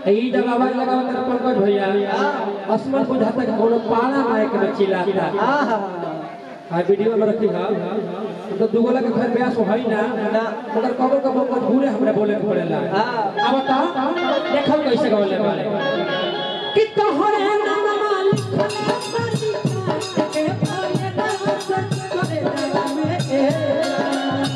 ई जब आवाज लगावा तर पंकज भैया असमन बुझाता कि कोनो पाड़ा मायक में चिल्लाता आहा आ वीडियो में रखी हा तो दुगोला के घर ब्यास होई ना मगर कबो कबो मजबूरे हमरा बोले के पड़ेला हाँ। अब बता देखो कैसे गवले वाले कि तोहरे नाम मालिक के पाए डांस करे में ए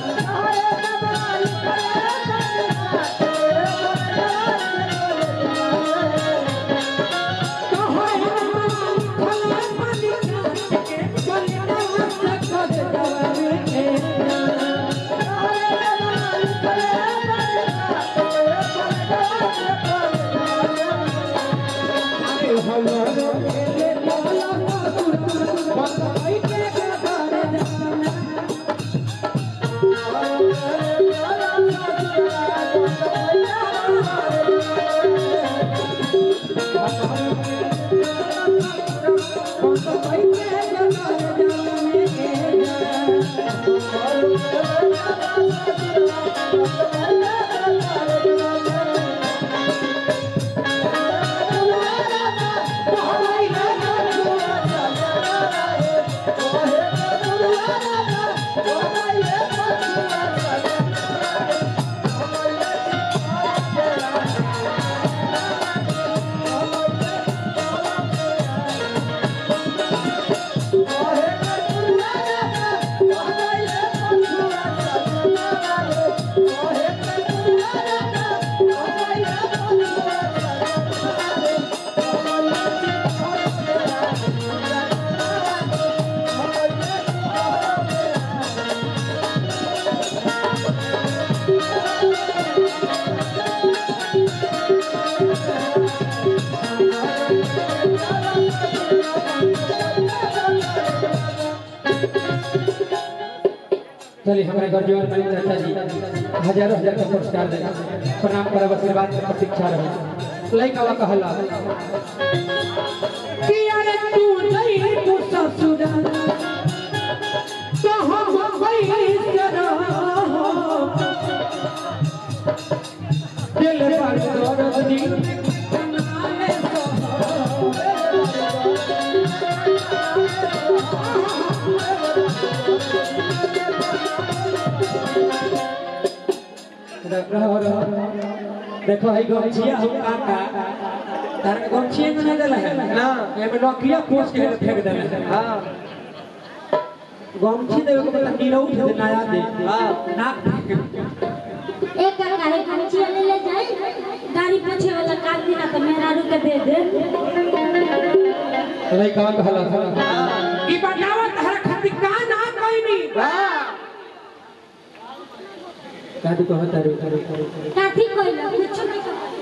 चलिए हमारे गर्जीवन मलिक चाचा जी हजारों हजार का पुरस्कार देगा प्रणाम करब आशीर्वाद के प्रतीक्षा रही लइका वा कहला कि अरे तू जई तू ससुर तो हम गई रहो दिल पर दर्द दी कनाले रहो रहो देखो है गमछिया हम काका तार के गमछिया में ना देला है ना। एमे नोकिया पोस के फेंक देला है हाँ गमछी देवे के मतलब नीरौ दे नया दे हाँ। नाक फेंक एक का गाड़ी खाची वाले ले जाए गाड़ी पीछे वाला काट देना तो मेरा रुक दे दे नहीं कहा कहला ई बतावा तहरा खातिर का ना कोइनी हाँ कादू कहता रे रे काठी कोई ना कुछ नहीं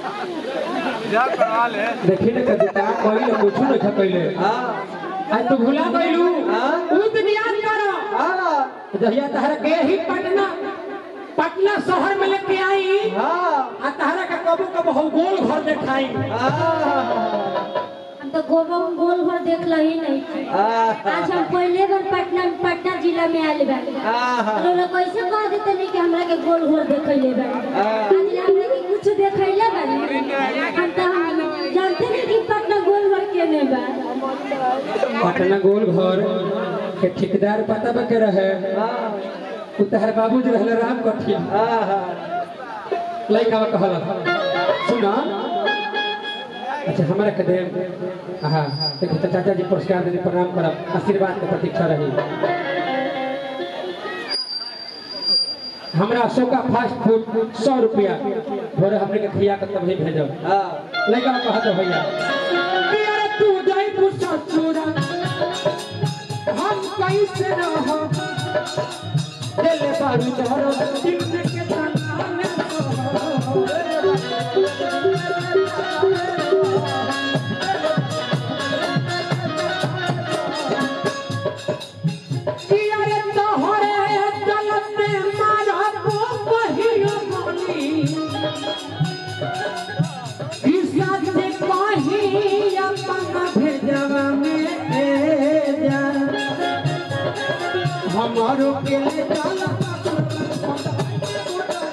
देखी ना कदी का कोई ना कुछ नहीं खा कइले हाँ आज तू भुला गइलू हाँ। उ दिन याद करो हाँ जहिया तहरा के ही पटना पटना शहर में लेके आई हाँ आ तहरा का कबो कबो हम गोल घर देखाई हम तो गोबो गोल घर देख लो ही नहीं थे। आज हम पहले बार पटना पटना जिला में आले बानी लोग कैसे कह देते नहीं कि हमरा के गोल घर देखैले बानी आज हमरा के कुछ देखैले बानी हम तो हम जानते नहीं कि पटना गोल घर केने बा पटना गोल घर के ठेकेदार पता बा के रहे उ तहर बाबूजी रहले राम कठिया लइका बा कहला सुना अच्छा हमरा के दे हां देखो तो चाचा जी पुरस्कार देने प्रणाम करब आशीर्वाद के प्रतीक्षा रही हमरा अशोका फास्ट फूड सौ रुपया भोरे हमने के खिया के तभी भेजब लइका बा कहत भैया कि अरे तू जाई तू ससुरा हम कैसे रह दिल बारू जहरो दिन के तना में कि अरे तोहरे चलते मारा को पहियो बोली ईसा से कहीं अपना भेजवा में ए जा हमारो के ले चल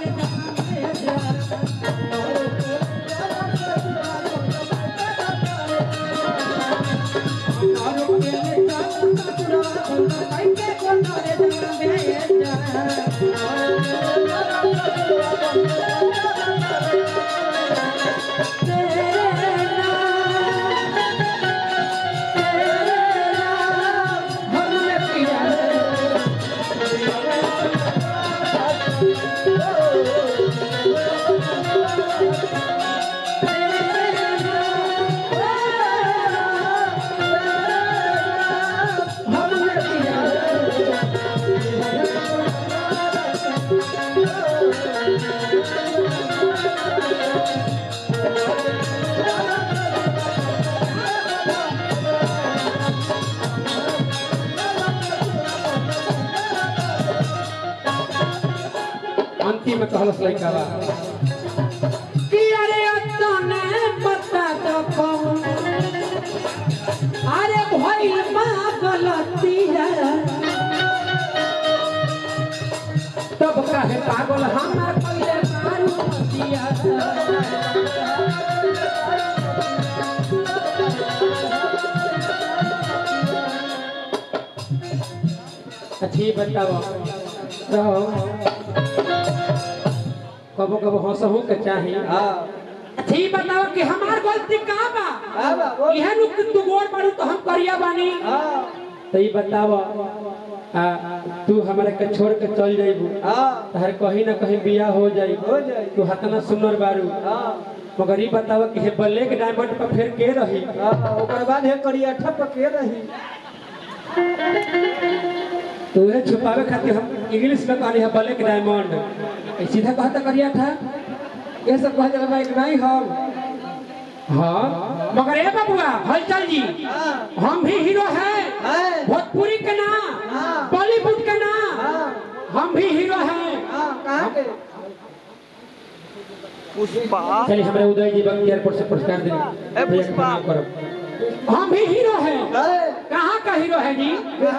अंतिम में कहलस लड़का बा कि अरे तने पता तो कौन अरे भइल बा गलती है तब काहे पागल हमार पहिले मारू दिया अच्छी बताओ रहो कबो कबो हंसहू के चाही अच्छी बताओ कि हमार गलती कहाँ बा इहे नु कि तू गोर बाड़ू तो हम करिया बानी तो ये बताओ आ, तू हमरा के छोड़ के चल जाइबू तहर कहीं ना कहीं बियाह हो जाई हो जाई। तू हतना सुनर बारू मगर ई बताओ कि हे बल्ले के डायमंड पर फिर के रही ओकर बाद है करिया ठप के रही तो उहे छुपावे खातिर हम इंग्लिश में कहनी है ब्लैक डायमंड ए सीधा कहता करिया था ये सब कह जाला बाइक नहीं हम हाँ मगर ए बबुआ हलचल जी हम भी हीरो हैं है भोजपुरी के ना हाँ। बॉलीवुड के ना हाँ हम भी हीरो हैं हाँ कहाँ के पुष्पा चलिए हमारे उदय जी बंग एयरपोर्ट से पुरस्कार देंगे ए, भैया का पुष्पा। प्रणाम करो हम भी हीरो हैं है कहाँ का हीरो है जी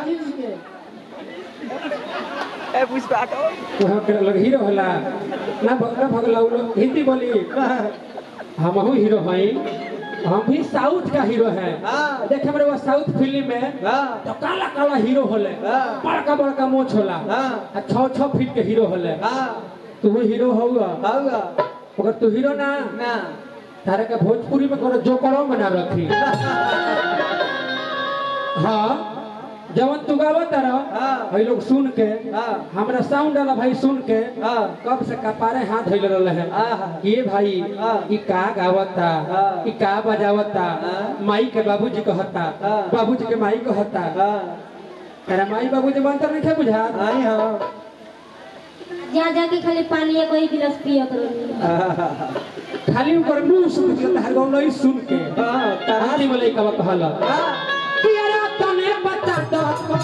ए पुष्पा को वहाँ के लग हीरो होला ना भ- ना भगला उ लोग हिंदी बोली हम हीरो हैं हम भी साउथ का हीरो हैं हाँ। देखे मेरे वो साउथ फिल्म में हाँ तो काला काला हीरो होले हाँ। बड़का बड़का मोछ होला हाँ। आ छह छह फीट के हीरो होले हाँ तू हीरो होगा होगा मगर तू हीरो ना ना तारे के भोजपुरी में कोनो जोकरो बना रखी हाँ जवन तू गावत रह हाँ। भाई लोग सुन के हाँ। हमरा साउंड वाला भाई सुन के हाँ कब से कपारे हाथ धोइल रहले हैं आहा। ये भाई हाँ। ई का गावता हाँ। ई का बजावता हाँ। माई के बाबूजी कहता हाँ। बाबूजी के माई कहता हाँ तेरा माई बाबूजी मंत्र नहीं थे बुझा आई हाँ जा जाके खाली पानी एक ही गिलास पिया करो खाली ऊपर मुंह सुन के हर गाँव नहीं सुन के हाँ तारा कहानी बोले कब कहला हाँ कि अरे तने बता दो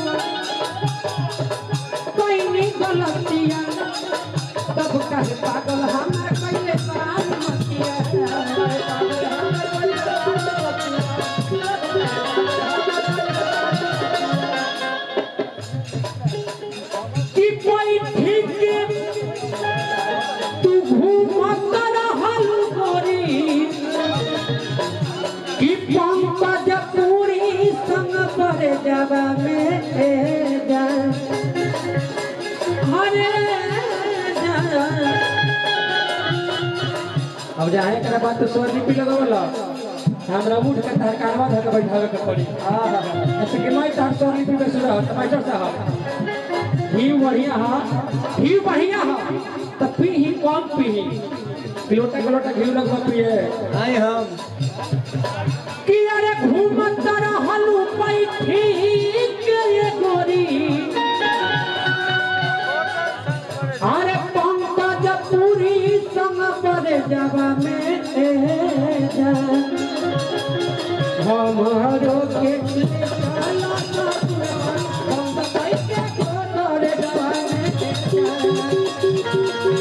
कोई नहीं गलतियां तब कहे पागल हमार कइले पार मतिया कि कोई ठीक तू घूमत रहल गोरी कि पंकज पूरी संग पर जवा में जा हरे जा अब जाए करे बात तो स्वर लिपि लगवला हमरा उठ के तहर कारवा धर के बैठावे के पड़ी ऐसे कि मैं तहर स्वर लिपि में सुरा तो मास्टर साहब ही बढ़िया हा ही बढ़िया हा तो पी ही कम पी ही लोटा के लोटा घी लगवा पिए आई हम कि अरे घूमत रहलू बैठी के ये गोरी अरे पंकज पूरी संग पर जवा में जा हमारो के ले चला ससुराल, हम कैसे गोदर जवा में जा।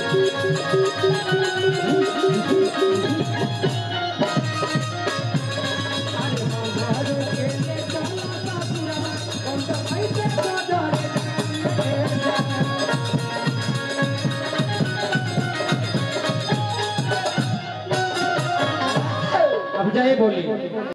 अब जाए बोली